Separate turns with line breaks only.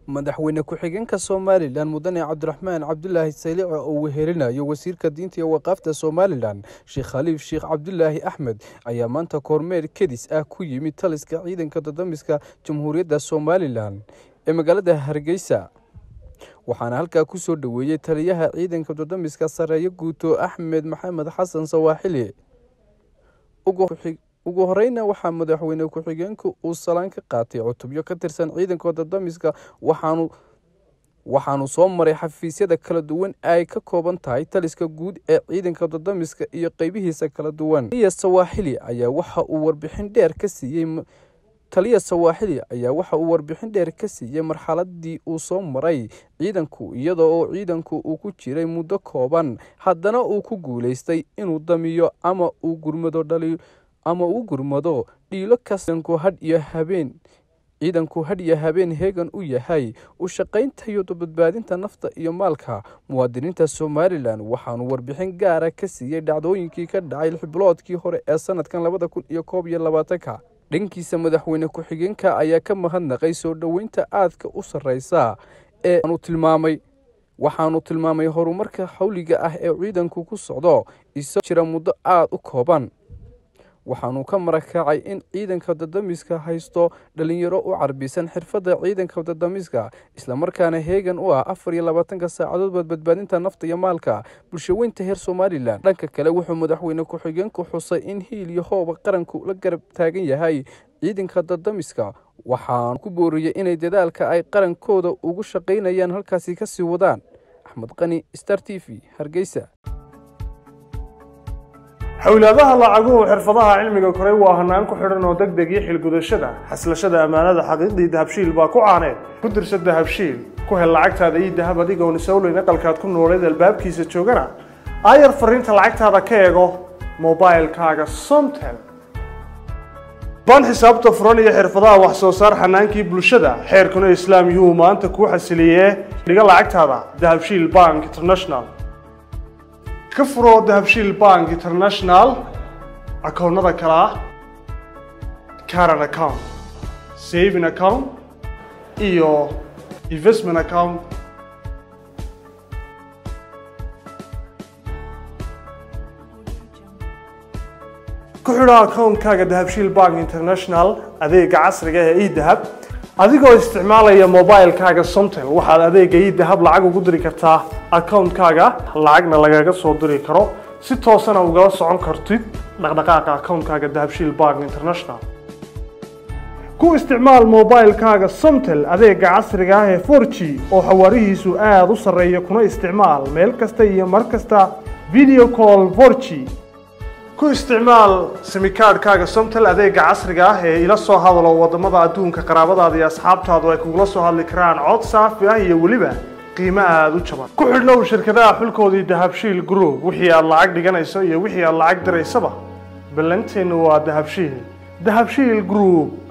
madaxweyne ku-xigeenka somalilan mudane cabdiraxmaan cabdulaahi saylici oo wehelinayo wasiirka diinta iyo waqaafta somalilan sheekh khaliif sheekh cabdulaahi axmed ayaa maanta kormeer kedis ah ku yimid taliska ciidanka dadamiska jamhuuriyadda somalilan ee magaalada hargeysa waxaana halkaa ku soo dhoweeyey taliyaha ciidanka dadamiska sareeyo guuto axmed maxamed xasan sawaaxili ugu horeyna waxaa madaxweyne ku-xigeenku uu salaan ka qaatay cutubyo ka tirsan ciidanka dadamiska waxaanu waxaanu soo maray xafiisyada kala duwan ay ka kooban tahay taliska guud ee ciidanka dadamiska iyo qeybihiisa kala duwan taliya sawaaxili ayaa waxa uu warbixin dheer ka siiyey taliya sawaaxili ayaa waxa uu warbixin dheer ka siiyey marxaladii uu soo maray ciidanku iyada oo ciidanku uu ku jiray muddo kooban haddana uu ku guuleystay inuu damiyo ama uu gurmado dhali ama uu gurmado dhiilo kastanku hadh iyo habeen ciidanku hadh iyo habeen heegan u yahay u shaqaynta iyo badbaadinta nafta iyo maalka muwaadiniinta somalilan waxaanu warbixin gaara ka siiyey dhacdooyinkii ka dhacay lixbiloodkii hore ee sanadkan labada kun iyo koob iyo labaatanka dhankiisa madaxweyne ku-xigeenka ayaa ka mahadnaqay soo dhoweynta aadka u sarreysa ee aanu tilmaamay waxaanu tilmaamay horumarka xawliga ah ee ciidanku ku socdo isagoo jira muddo aada u kooban waxaanu ka marakacay in ciidanka dadamiska haysto dhalinyaro u carbisan xirfadda ciidanka dadamiska islamarkaana heegan u ah afar iyo labaatanka saacadoodba badbaadinta nafta iyo maalka bulshaweynta heer somalilan dhanka kale wuxuu madaxweyne ku-xigeenku xusay in hiil iyo hooba qaranku la garab taagan yahay ciidanka dadamiska waxaanu ku booriyey inay dadaalka ay qarankooda ugu shaqaynayaan halkaasi kasii wadaan axmed qani star t v hargeysa
xowlaadaha lacaguhu xirfadaha cilmiga koray waa hanaan ku xidhan oo deg deg iyo xilgudashada xaslashada ammaanada xaqiiqdii dahabshiil baa ku caaneed ku dirsa dahabshiil ku hel lacagtaada iyo dahab adigoon isowleyn aqalkaad ku nooleed albaabkiisa joogana aayar fariinta lacagtaada ka eego mobilkaaga somtel ban xisaabta furan iyo xirfadaha wax soo saar xanaankii bulshada xeerkuna islaam yuu maanta kuu xasiliyee dhiga lacagtaada dahabshiil bank international ka furo dahabshiil bank international akoonnada kale ah caran account saving account iyo investment account ku xidho akoonkaaga dahabshiil bank international adeega casriga ee edahab adigoo isticmaalaya mobilkaaga somtel waxaad adeega idahab lacag ugu diri kartaa akoonkaaga lacagna lagaga soo diri karo si toosana ugala socon kartid dhaqdhaqaaqa akoonkaaga dahabshiil bank international ku isticmaal mobilkaaga somtel adeega casriga ah ee forg oo xawaarihiisu aada u sarreeya kuna isticmaal meel kasta iyo mar kasta video call forg ku isticmaal simikaadhkaaga somtel adeega casriga ah ee ila soo hadalo wadamada adduunka qaraabadaada iyo asxaabtaadu ay kugula soo hadli karaan cod saafi ah iyo weliba qiimo aada u jaban ku xidhnow shirkadaha xulkoodii dahabshiil group wixii aad lacag dhiganayso iyo wixii aad lacag diraysaba ballanteennu waa dahabshiil dahabshiil group